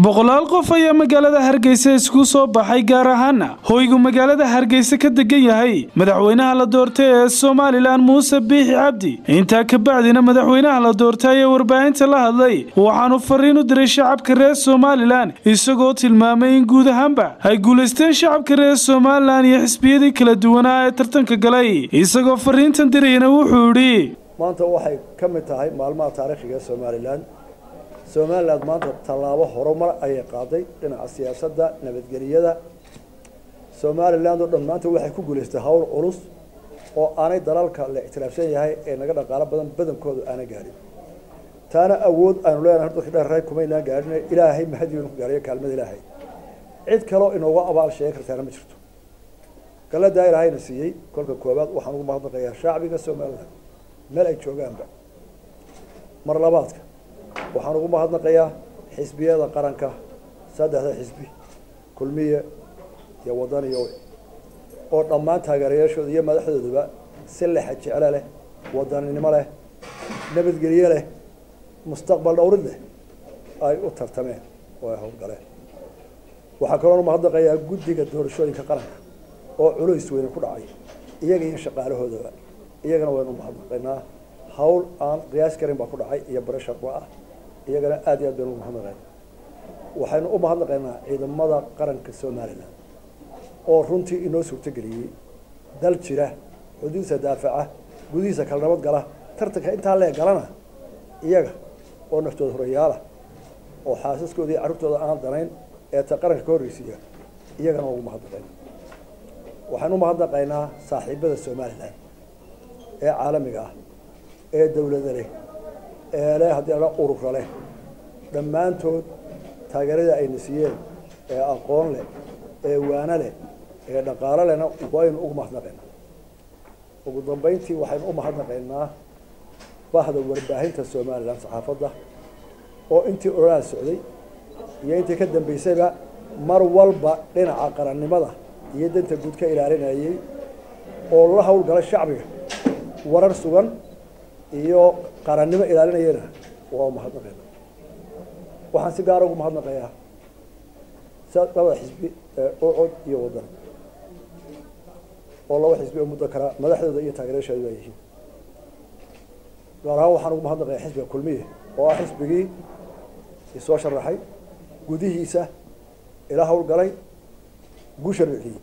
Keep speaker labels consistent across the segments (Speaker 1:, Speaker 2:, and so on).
Speaker 1: boqolaal qof ayaa magaalada hargeysa isku soo baxay gaar ahaana hoygu magaalada hargeysa ka degan yahay madaxweynaha la doortay ee somalilan muuse biixi cabdi intaa ka bacdina madaxweynaha la doortay ayaa warbaahinta la hadlay waxaanu fariin u diray shacabka reer somalilan isagoo tilmaamay in guud ahaanba ay guulaysteen shacabka reer somalilan iyo xisbiyadii kala duwanaa ee tartanka galay isagoo fariintan dirayna wuxuu idhi
Speaker 2: maanta waxay ka mid tahay maalmaha taariikhiga ee somalilan somalilan maanta tallaabo horumar ayay qaaday dhinaca siyaasadda nabadgeliyada somalilan oo dhan maanta waxay ku guulaystay hawl culus oo aanay dalalka la ictiraafsan yahay ee naga dhaqaalo badan badankoodu aana gaadhin taana awood aynu leenahay horta wixii dheerray kumaynaan gaadhin ilaahay mahadiinu ku gaadhayo kaalmada ilaahay cid kaloo inooga abaal sheegi kartaana ma jirto galadaa ilaahayna siiyey kolka koowaad waxaan ugu mahadnaqayaa shacbiga somalilan meel ay joogaanba mar labaadka waxaan ugu mahadnaqayaa xisbiyada qaranka saddexda xisbi kulmiye iyo wadan iyo oo dhammaan taageerayaashooda iyo madaxdooduba si lexa jeclo leh wadaninimo leh nabadgelyo leh mustaqbal dhowrid leh ay u tartameen oo ay howlgaleen waxaa kaloonu mahadnaqayaa guddiga doorashooyinka qaranka oo culays weyne ku dhacay iyaga iyo shaqaalahoodaba iyagana waynu mahadnaqaynaa hawl aan qiyaas karin baa ku dhacay iyo barashaqba ah iyagana aad iyo aad baynu umahadnaqayna waxaynu u mahadnaqaynaa ciidamada qaranka somalilan oo runtii inoo suurtogeliyey dal jira xuduudsa daafaca gudihiisa kala nabad gala tartanka intaa lee galana iyaga oo naftooda horayaala oo xaasaskooda iyo carruurtooda aan danayn ee ta qaranka ka horreysiiya iyagana waa ugu mahadnaqayna waxaynu umahadnaqaynaa saaxiibada somalilan ee caalamiga ah ee dawlada leh ee leh haddii la urura leh dhammaantood taageerada ayna siiyeen ee aqoon leh ee waano leh ee dhaqaalo lehna waynu ugu mahadnaqaynaa ugu dambeyntii waxaynu u mahadnaqaynaa bahda warbaahinta somalilan saxaafadda oo intii ololaha socday iyo intii ka dambeysayba mar walba dhinaca qarannimada iyo danta guud ka ilaalinayay oo la howlgala shacbiga warar sugan iyo qarannimo ilaalinayana waa umahadnaqayna waxaan si gaara ugu mahadnaqayaa labada xisbi ocod iyo wadan oo laba xisbi oo muddo kala madaxdooda iyo taageerayaashooda baa yihiin gaar ahaan waxaan ugu mahadnaqayaa xisbiga kulmiye oo ah xisbigii isoo sharaxay gudihiisa ila howlgalay guusha ruuxiyey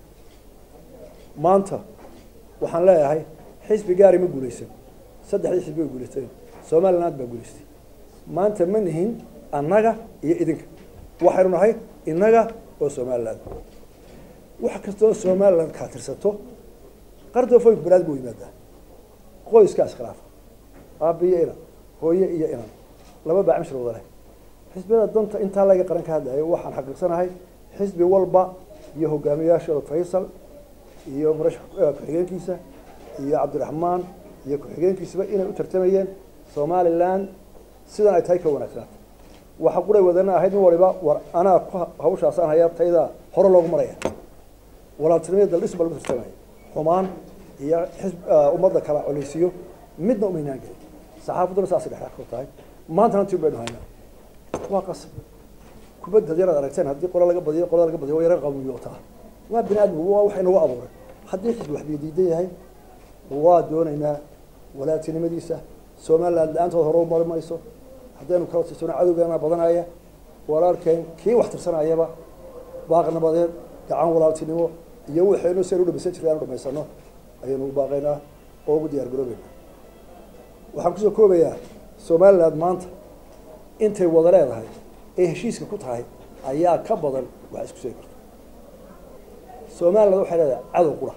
Speaker 2: maanta waxaan leeyahay xisbi gaari ma guulaysan saddexdii xisbi way guulaysteen somaliland baa guulaystay maanta ma nihin annaga iyo idinka waxaynu nahay innaga oo somaliland wax kastoo somaliland kaa tirsato qardoofoynku banaad buu yimaadaa qoyskaa iskhilaafa aabiyo inan hooye iyo inan laba baa cimshir wada leh xisbiyada danta intaa laga qaran ka hadlayo waxaan xaqiiqsanahay xisbi walba iyo hogaamiyayaashooda faysal iyo murashax ku-xigeenkiisa iyo cabdiraxmaan iyo ku-xigeenkiisaba inay u tartamayeen somalilan sidan ay tahay ka wanaagsanaata waxa quray wadana ahayd nin waliba war anaa ku hawshaasaan hayaa tayda hore loogu maraya walaaltinimada daldhis baa lagu tartamaya xumaan iyo xisb ummadda kala coleysiyo midna umaynaan gelin saxaafadduna saasay dhexdhex ku tahay maantana tii baynu haynaa waa qasab kubadda haddii inaad aragteen haddii qola laga badiyo qolada laga badiyo waa yaran qawmiyootaa waa bini aadmigu waa wax inagu abuuray haddii xisbi wax diidan yahay waa doonaynaa walaaltinimadiisa somaliland la-aantood hore umari mayso haddaynu kala tirsano cadowgeena badanaya walaalkeen kii wax tirsanayaba baaqnabadeed gacan walaaltinimo iyo waxaynu si aynu dhamaysan jirta anu dhamaysano ayaynu u baaqaynaa oo ugu diyaar garoobeynaa waxaan kusoo koobayaa somaliland maanta intay wada leedahay ee heshiiska ku tahay ayaa ka badan wax isku sheegi karto somaliland waxay leedahay cadow qura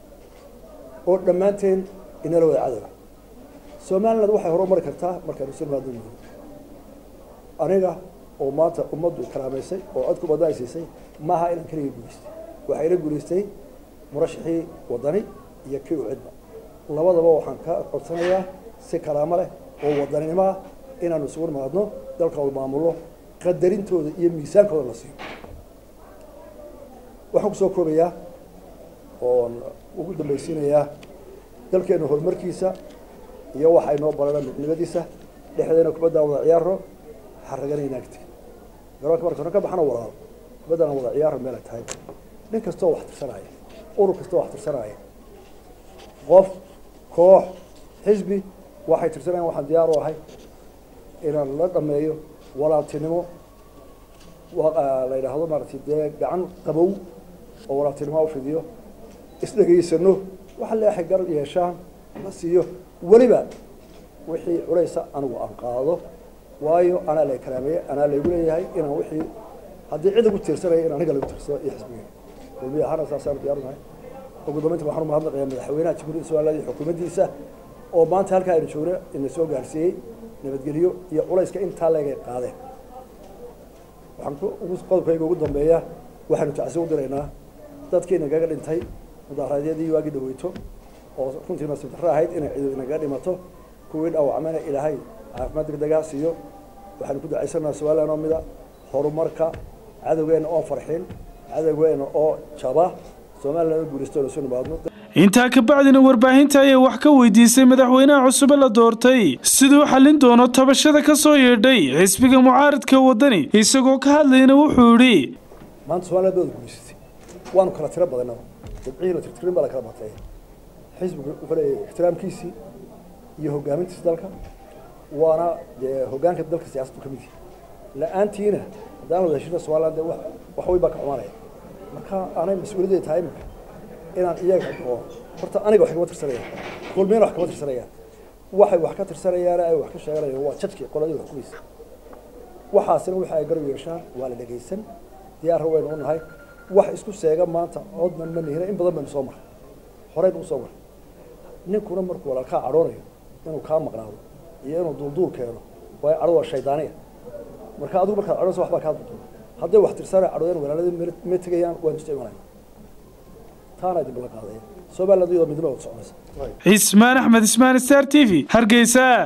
Speaker 2: oo dhammaanteen inala wada cadowa somaliland waxay horumari kartaa markaynu silmaado mudo aniga oo maanta ummaddu karaamaysay oo codku badna ay siisay maaha inaan keligii guulaystay waxaa ila guulaystay murashaxii wadani iyo kii u cidba labadaba waxaan ka codsanayaa si karaamo leh oo wadaninimo ah inaanu isugu nimaadno dalka u maamulno qadarintooda iyo miisaankooda la siiyo waxaan kusoo koobayaa oon ugu dambaysiinayaa dalkeenu horumarkiisa iyo waxa inoo barana midnimadiisa dhexdeena kubaddaa wada ciyaaro xaragana inaagti garoonka marka hore ka baxana walaalo baddana wada ciyaara meel ay tahay nin kastoo wax tirsanaya urur kastoo wax tirsanaya qof koox xisbi waxay tirsanayaan waxaan diyaar u ahay inaan la dhameeyo walaaltinimo la yidhaahdo maaragtay dee gacan qabow oo walaaltinimo u fidiyo isdhegaysano waxa leexay gar yeeshaan la siiyo weliba wixii culaysa anigu aan qaado waayo anaa la karaameeye anaa laygu leeyahay inaan wixii haddii cid ugu tiirsanaya in aniga lagu tiirsado iyo xisbiga kulmiya ahaana saasaan diyaarunahay ugu dambeynta waxaan u mahadnaqayaa madaxweynaha jamhuuriyadda somaliland iyo xukuumaddiisa oo maanta halkaa aynu joogna ina soo gaarsiiyey nabadgelyo iyo culayska intaa leegay qaadeen waxaan qodobkayga ugu dambeeya waxaanu tacsi u diraynaa dadkii inagaga dhintay mudaharaadyadii waagii dhaweyto oo runtii nasiib darro ahayd inay ciidu inagaga dhimato kuwii dhaawacmayna ilaahay caafimaad degdegaa siiyo waxaanu ku ducaysanaa somaliland oo mida horumarka cadowgeena oo farxin cadowgeena oo jaba somaliland oo guulaysto oo soo nimaadno
Speaker 1: intaa kabacdina warbaahinta ayaa wax ka weydiisay madaxweynaha cusube la doortay siduu xallin doono tabashada ka soo yeedhay xisbiga mucaaridka waddani isagoo ka hadlayna wuxuu yidhi
Speaker 2: maanta somaliland bada guulaysatay waanu kala tiro badanaba dabcihii la tirtirin baa la kala batay xisbigu wuxuu leeyahay ixtiraamkiisii iyo hogaamintiisa dalka waana dee hoggaanka dalka siyaasaddu ka mid yahay la-aantiina haddaan wada heshina somaliland dee wax wax weyn baa ka xumaanaya marka aanay mas-uuliyadday tahay imika inaan iyaga oo horta aniga wax kama tirsanayaan kulmiyana wax kama tirsanayaan waxay wax ka tirsanayaan ay wax ka sheeganayaan waa jadkii qoladii wax kumaysa waxaasina wixii ay garab yeeshaan waa la dhegaysan diyaarra waynu u nahay wax isku seega maanta codman ma nihina in badan baynu soo maray horeynu usoo maray ninkuna markuu walaalkaa cadhoonayo inuu kaa maqnaado iyo inuu duulduul keeno waayo cadho waa shaydaaniya marka adigu markaad cadhonaysa waxbaa kaa duulduula hadday wax tirsanaya cadhooyan walaaladii ma tegayaan waynu isu imanaya taana dib la qaadaya somaliland iyadoo midnimo wada soconaysa
Speaker 1: cismaan axmed ismaan star t v hargeysa